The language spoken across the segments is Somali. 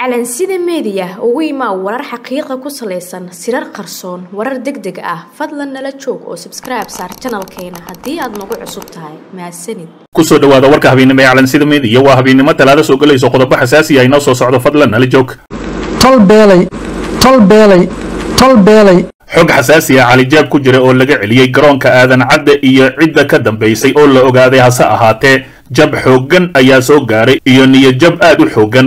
calansida meediya ugu imaa warar xaqiiqa ku salaysan sirar qarsoon warar deg deg ah fadlan nala joog oo sabskribe saar janalkeena haddii aad nagu cusub tahay mahadsanid kusoo dhawaada warka habeennimo ee calansida meediya waa habeennimo talaada soo gelayso qodobo xasaasi ah inoo soo socdo fadlan nala joog tol beelay tol beelay tol beelay xog xasaasi ah calijaab ku jira oo laga celiyey garoonka aadan cadde iyo cidda ka dambaysay oo la ogaaday hase ahaatee jab xooggan ayaa soo gaaray iyo niyadjab aad u xooggan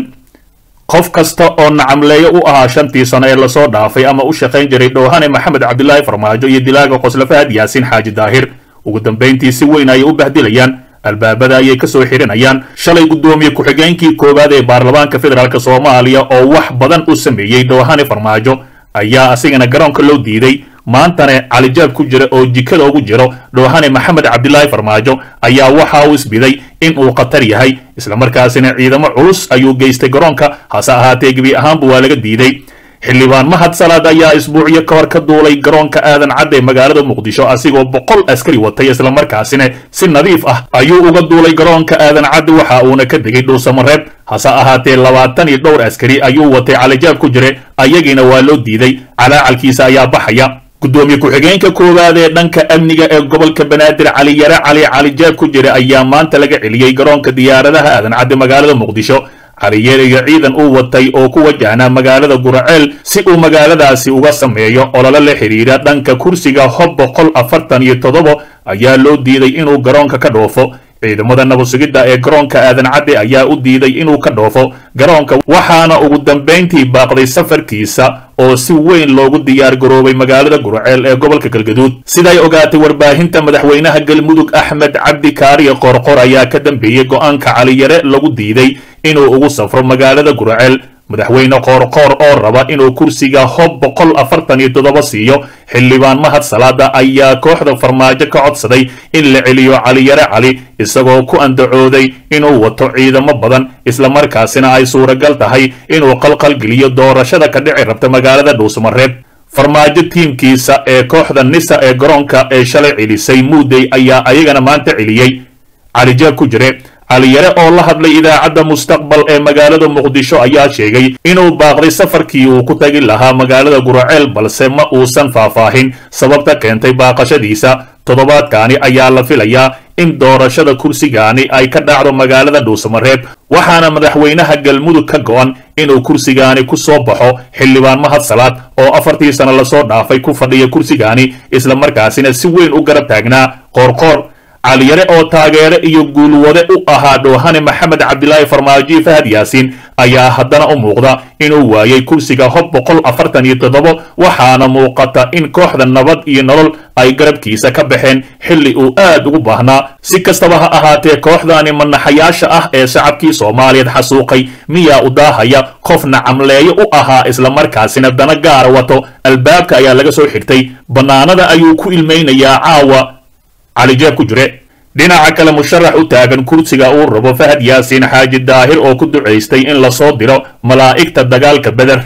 qof kasta oo nacamleeyo u ahaa shantii sano ee lasoo dhaafay ama u shaqayn jiray dhoohane maxamed cabdilaahi farmaajo iyo dilaaga qosle fahad yaasiin xaaji daahir ugu dambayntii si weyn ayay u bahdilayaan albaabada ayay ka soo xirinayaan shalay guddoomiye ku-xigeenkii koowaad ee baarlamaanka federaalk soomaaliya oo wax badan u sameeyey dhoohane farmaajo ayaa asigana garoonka loo diiday maantana calijaab ku jira oo jikada ugu jiro dhoohane maxamed cabdilaahi farmaajo ayaa waxa uu isbiday in uu khatar yahay islamarkaasina ciidamo culus ayuu geystay garoonka hase ahaatee gebi ahaanba waa laga diiday xildhibaan mahad salaad ayaa isbuucyo ka hor ka duulay garoonka aadan cadde magaalada muqdisho asigoo boqol askari watay islamarkaasina si nadiif ah ayuu uga duulay garoonka aadan cadde waxa uuna ka degay dhuusamareeb hase ahaatee labaatan iyo dhowr askari ayuu watay calijaab ku jire ayagiina waa loo diiday calaacalkiisa ayaa baxaya guddoomiye ku-xigeenka koowaad ee dhanka amniga ee gobolka banaadir cali yare cali calijaab ku jira ayaa maanta laga celiyey garoonka diyaaradaha aadan cadde magaalada muqdisho caliyeer iyo ciidan uu watay oo ku wajahnaa magaalada guraceel si uu magaaladaasi uga sameeyo ololo la xidhiidha dhanka kursiga hob boqol afartan iyo toddoba ayaa loo diiday inuu garoonka ka dhoofo ciidamada nabadsugidda ee garoonka aadan cadde ayaa u diiday inuu ka dhoofo garoonka waxaana ugu dambayntii baaqday safarkiisa oo si weyn loogu diyaar garoobay magaalada guraceel ee gobolka galgaduud siday ogaatay warbaahinta madaxweynaha galmudug axmed cabdi kaariye qorqor ayaa ka dambeeyey go'aanka caliyare lagu diiday inuu ugu safro magaalada guraceel madaxweyne qoorqoor oo raba inuu kursiga hob boqol afartan iyo toddoba siiyo xildhibaan mahad salaada ayaa kooxda farmaajo ka codsaday in la celiyo caliyare cali isagoo ku andacooday inuu wato ciidamo badan islamarkaasina ay suuragal tahay inuu qalqalgeliyo doorashada ka dhici rabta magaalada dhuusmareeb farmaajo tiimkiisa ee kooxda nisa ee garoonka ee shalay celisay muudey ayaa ayagana maanta celiyey calijaab ku jire caliyare oo la hadlay idaacadda mustaqbal ee magaalada muqdisho ayaa sheegay inuu baaqday safarkii uu ku tagi lahaa magaalada guraceel balse ma uusan faahfaahin sababta keentay baaqashadiisa toddobaadkaani ayaa la filayaa in doorashada kursigaani ay ka dhacdo magaalada dhuusamareeb waxaana madaxweynaha galmudug ka go'an inuu kursigaani ku soo baxo xildhibaan mahad salaad oo afartii sano lasoo dhaafay ku fadhiya kursigaani islamarkaasina si weyn u garab taagnaa qoorqoor caliyare oo taageere iyo guulwade u ahaa dhoohane maxamed cabdilaahi farmaajo fahad yaasiin ayaa haddana u muuqda inuu waayey kursiga hob boqol afartan iyo toddoba waxaana muuqata in kooxda nabad iyo nolol ay garabkiisa ka baxeen xilli uu aad ugu baahnaa si kastaba ha ahaatee kooxdaani manaxayaasha ah ee shacabkii soomaaliyeed xasuuqay miyaa u daahaya qof nacamleeyo u ahaa islamarkaasina dana gaara wato albaabka ayaa laga soo xigtay bannaanada ayuu ku ilmaynayaa caawa calijaab ku jire dhinaca kale musharax u taagan kursiga uu rabo fahad yaasiin xaaji daahir oo ku ducaystay in lasoo diro malaa'igta dagaalka beder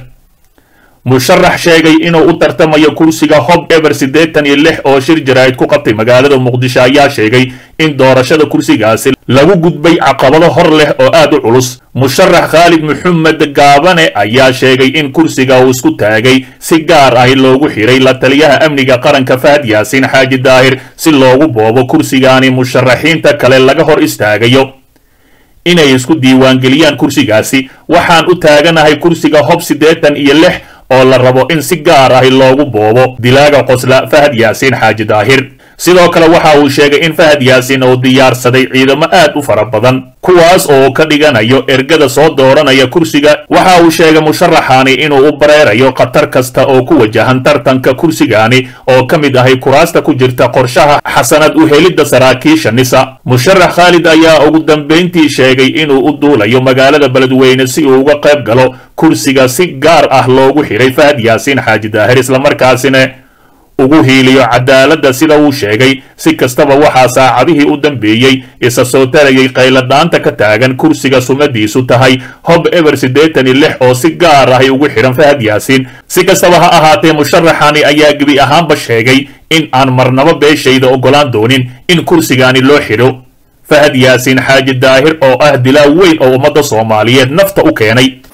musharax sheegay inuu u tartamayo kursiga hob eber siddeetan iyo lix oo shir jaraa'id ku qabtay magaalada muqdisho ayaa sheegay in doorashada kursigaasi lagu gudbay caqabado hor leh oo aad u culus musharax khaalid maxamed gaabane ayaa sheegay in kursiga uu isku taagay si gaar ah loogu xiray la taliyaha amniga qaranka fahad yaasiin xaaji daahir si loogu boobo kursigaani musharaxiinta kale laga hor istaagayo inay isku diiwaangeliyaan kursigaasi waxaan u taaganahay kursiga hob siddeetan iyo lix oo la rabo in si gaar ah loogu boobo dilaaga qosla fahad yaasiin xaaji daahir sidoo kale waxa uu sheegay in fahad yaasiin uu diyaarsaday ciidamo aad u fara badan kuwaas oo ka dhiganayo ergada soo dooranaya kursiga waxa uu sheegay musharaxaani inuu u bareerayo khatar kasta oo ku wajahan tartanka kursigaani oo ka mid ahay kuraasta ku jirta qorshaha xasanad u helidda saraakiisha nisa musharax khaalid ayaa ugu dambayntii sheegay inuu u duulayo magaalada beledweyne si uu uga qayb galo kursiga si gaar ah loogu xiray fahad yaasiin xaaji daahir islamarkaasina ugu hiiliyo cadaaladda sida uu sheegay si kastaba waxaa saacadihii u dambeeyey isa soo tarayay qayladhaanta ka taagan kursiga sumadiisu tahay hob eber siddeetan iyo lix oo si gaar ahay ugu xidhan fahad yaasiin si kastaba ha ahaatee musharaxani ayaa gebi ahaanba sheegay in aan marnabo beeshayda oggolaan doonin in kursigaani loo xidho fahad yaasiin xaaji daahir oo ah dilaa weyn oo ummadda soomaaliyeed nafta u keenay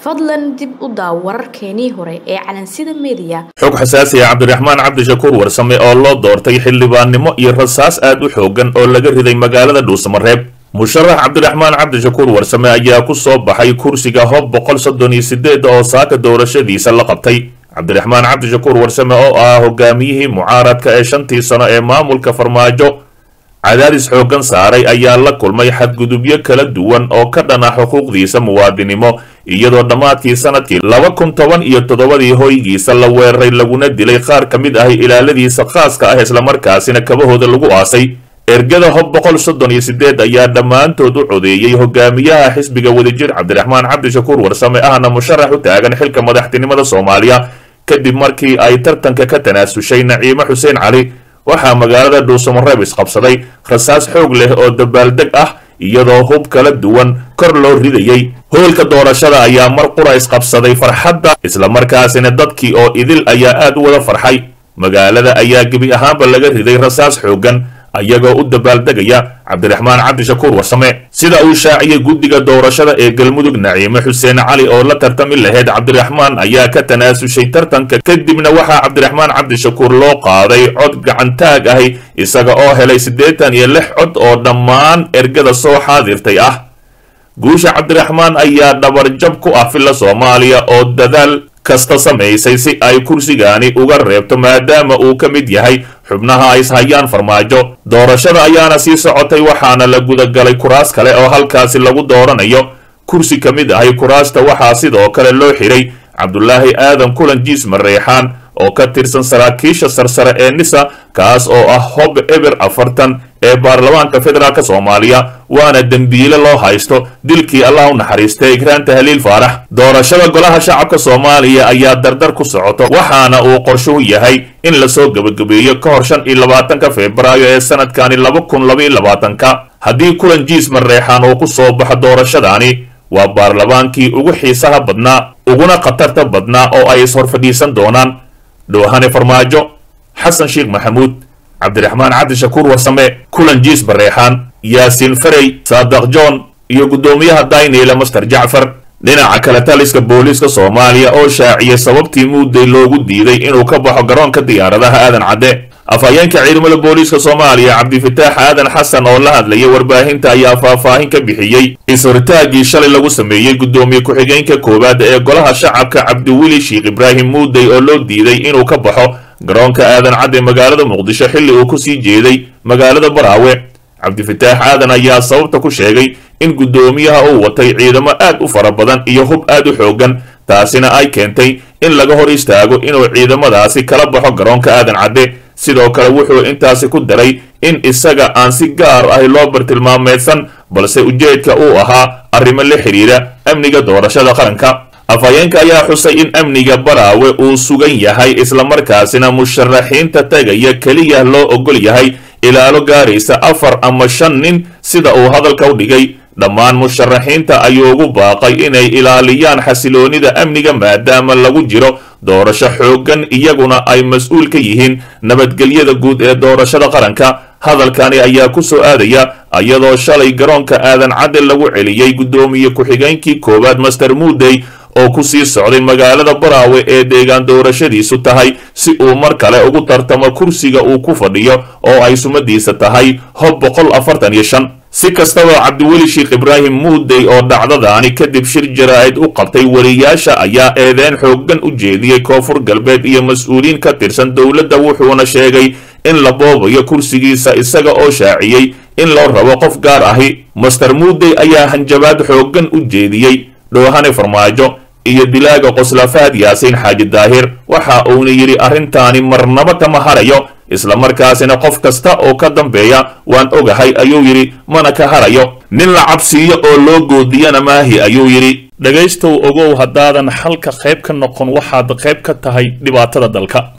fadlan dib u daaw wararkeenii hore ee calansida meediya xog xasaasi ah cabdiraxmaan cabdishakuur warsame oo loo doortay xildhibaannimo iyo rasaas aad u xoogan oo laga riday magaalada dhuusamareeb musharax cabdiraxmaan cabdishakuur warsame ayaa ku soo baxay kursiga hob boqol soddon iyo sideed oo saaka doorashadiisa la qabtay cabdiraxmaan cabdishakuur warsame oo ah hogaamiyihii mucaaradka ee shantii sano ee maamulka farmaajo cadaadis xooggan saaray ayaa la kulmay xadgudubyo kala duwan oo ka dhan ah xuquuqdiisa muwaadinimo iyadoo dhammaadkii sanadkii laba kun toban iyo toddobadii hoygiisa la weeraray laguna dilay qaar ka mid ah ilaaladiisa khaaska ah islamarkaasina kabahooda lagu aasay ergada hob boqol soddon iyo sideed ayaa dhammaantood u codeeyey hogaamiyaha xisbiga wadajir cabdiraxmaan cabdishakuur warsame ahna musharax u taagan xilka madaxtinimada soomaaliya kadib markii ay tartanka ka tanaasushay naciime xuseen cali waxaa magaalada dhuusamareeb isqabsaday rasaas xoog leh oo dabaaldeg ah iyadoo hub kala duwan kor loo ridayey hoolka doorashada ayaa mar qura isqabsaday farxadda islamarkaasina dadkii oo idil ayaa aad u wada farxay magaalada ayaa gebi ahaanba laga riday rasaas xooggan ayagoo u dabaaldegaya cabdiraxmaan cabdishakuur warsame sida uu shaaciyey guddiga doorashada ee galmudug naciime xuseen cali oo la tartami lahayd cabdiraxmaan ayaa ka tanaasushay tartanka kadibna waxaa cabdiraxmaan cabdishakuur loo qaaday cod gacantaag ahi isaga oo helay siddeetan iyo lix cod oo dhammaan ergada soo xaadirtay ah guusha cabdiraxmaan ayaa dhabarjab ku ah filla soomaaliya oo dadaal kasta samaysay si ay kursigaani uga reebto maadaama uu ka mid yahay xubnaha ay ishayaan farmaajo doorashada ayaana sii socotay waxaana la gudagalay kuraas kale oo halkaasi lagu dooranayo kursi ka mid ahay kuraasta waxaa sidoo kale loo xiray cabdulaahi aadan kulan jiis mareexaan oo ka tirsan saraakiisha sarsare ee nisa kaas oo ah hob eber afartan ee baarlamaanka federaalk soomaaliya waana dembiile loo haysto dilkii allah u naxariistay ikraan tahliil faarax doorashada golaha shacabka soomaaliya ayaa dardar ku socoto waxaana uu qorshuhu yahay in lasoo gebagabeeyo ka hor shan iyo labaatanka febraayo ee sanadkani laba kun labaiyo labaatanka haddii kulan jiis mareexaan uu ku soo baxo doorashadaani waa baarlamaankii ugu xiisaha badnaa uguna khatarta badnaa oo ay ishor fadhiisan doonaan dhoohane farmaajo xasan sheekh maxamuud cabdiraxmaan cabdishakuur warsame kulan jiis bareexaan yaasiin farey saadaq john iyo guddoomiyaha dayneyle master jacfar dhinaca kale taliska booliiska soomaaliya oo shaaciyay sababtii muudday loogu diiday inuu ka baxo garoonka diyaaradaha aadan cadde afhayeenka ciidamada booliiska soomaaliya cabdifataax aadan xasan oo la hadlayay warbaahinta ayaa faahfaahin ka bixiyey is-horitaagii shalay lagu sameeyey guddoomiye ku-xigeenka koowaad ee golaha shacabka cabdiweli sheekh ibraahim muudey oo loo diiday inuu ka baxo garoonka aadan cadde magaalada muqdisho xilli uu ku sii jeeday magaalada baraawe cabdifataax aadan ayaa sababta ku sheegay in guddoomiyaha uu watay ciidamo aad u fara badan iyo hub aad u xooggan taasina ay keentay in laga hor istaago inuu ciidamadaasi kala baxo garoonka aadan cadde sidoo kale wuxuu intaasi ku daray in isaga aan si gaar ah loo bartilmaameedsan balse ujeedka uu ahaa arrimo la xidhiira amniga doorashada qaranka afhayeenka ayaa xusay in amniga baraawe uu sugan yahay islamarkaasina musharaxiinta tagaya keliya loo ogol yahay ilaalo gaaraysa afar ama shan nin sida uu hadalka u dhigay dhammaan musharaxiinta ayuu ugu baaqay inay ilaaliyaan xasiloonida amniga maadaama lagu jiro doorasho xooggan iyaguna ay mas-uul ka yihiin nabadgelyada guud ee doorashada qaranka hadalkani ayaa ku soo aadaya iyadoo shalay garoonka aadan cadde lagu celiyey guddoomiye ku-xigeenkii koowaad master muudey oo ku sii socday magaalada baraawe ee deegaan doorashadiisu tahay si uu mar kale ugu tartamo kursiga uu ku fadhiyo oo ay sumadiisa tahay hob boqol afartan iyo shan si kastaba cabdiweli sheekh ibraahim muudey oo dhacdadaani kadib shir jaraa'id u qabtay wariyaasha ayaa eedeen xooggan u jeediyey koonfur galbeed iyo mas-uuliyiin ka tirsan dowladda wuxuuna sheegay in la boobayo kursigiisa isaga oo shaaciyey in loo rabo qof gaar ahi master muudey ayaa hanjabaad xooggan u jeediyey dhoohane farmaajo iyo dilaaga qoslafaad yaasiin xaaji daahir waxa uuna yidhi arrintaani marnaba kama harayo islamarkaasina qof kasta oo ka dambeeya waan ogahay ayuu yidhi mana ka harayo nin la cabsiiyo oo loo goodiyana maahi ayuu yidhi dhegaystow ogow haddaadan xalka qayb ka noqon waxaad qayb ka tahay dhibaatada dalka